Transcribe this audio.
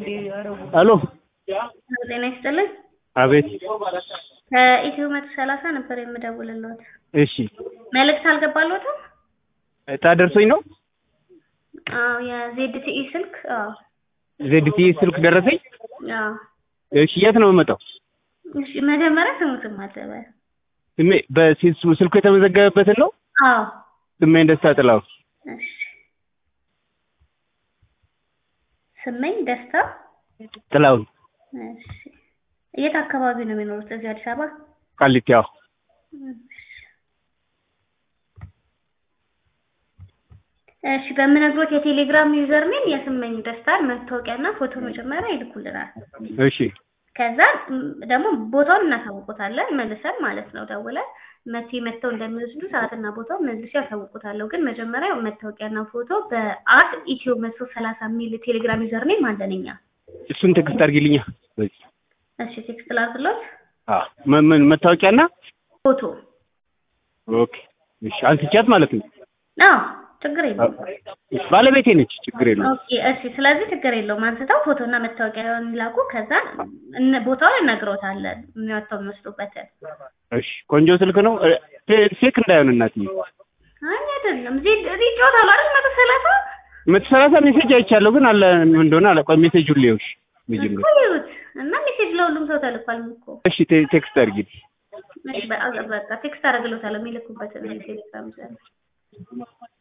ሄሎ ጤና ይስጥልኝ። አቤት ከኢትዮ መቶ ሰላሳ ነበር የምደውልልዎት። እሺ መልእክት አልገባልዎትም? እጣ ደርሶኝ ነው አዎ የዜድቲኢ ስልክ አዎ ዜድቲ ስልክ ደረሰኝ አዎ። እሺ የት ነው የምመጣው እሺ መጀመሪያ ስሙትም አለበ ስሜ በሴት ስልኩ የተመዘገበበትን ነው አዎ ስሜን ደስታ ጥላሁን እሺ ስመኝ ደስታ ጥላሁን እሺ የት አካባቢ ነው የሚኖሩት? እዚህ አዲስ አበባ? ቃሊቲ ያው እሺ በምነግሮት የቴሌግራም ዩዘር ኔም የስመኝ ደስታን መታወቂያና ፎቶ መጀመሪያ ይልኩልናል። እሺ ከዛ ም, ደግሞ ቦታውን እናሳውቁታለን መልሰን ማለት ነው ደውለን መቼ መጥተው እንደሚወስዱ ሰዓትና ቦታው መልሼ ያሳውቁታለሁ። ግን መጀመሪያ መታወቂያና ፎቶ በአት ኢትዮ መቶ ሰላሳ የሚል ቴሌግራም ዩዘር ኔም አለን እኛ። እሱን ቴክስት አድርጊልኛ በዚህ እሺ ቴክስት ላድርግሎት አዎ ምን ምን መታወቂያና ፎቶ ኦኬ እሺ አንስቻት ማለት ነው አዎ ችግር የለውም። እሺ ባለቤቴ ነች ችግር የለውም ኦኬ እሺ ስለዚህ ችግር የለውም አንስተው ፎቶና መታወቂያውን ይላኩ። ከዛ እነ- ቦታውን እነግሮታለን የሚወጣው የሚወስዱበትን። እሺ ቆንጆ ስልክ ነው እ፣ ፌ- ፌክ እንዳይሆን እናትዬ አይ አይደለም እዚህ እዚህ ይጫወታሉ አይደል መቶ ሰላሳ መቶ ሰላሳ ሜሴጅ አይቻለሁ ግን አለ ምን እንደሆነ አለ ቆይ ሜሴጁን ልየውሽ መጀመሪያ እኮ ይዩት እና ሜሴጅ ለሁሉም ሰው ተልኳል እኮ። እሺ ቴ- ቴክስት አድርጊልኝ እሺ በቃ በቃ ቴክስት አደርግልዎታለሁ የሚልኩበትን ቴሌግራም ዘ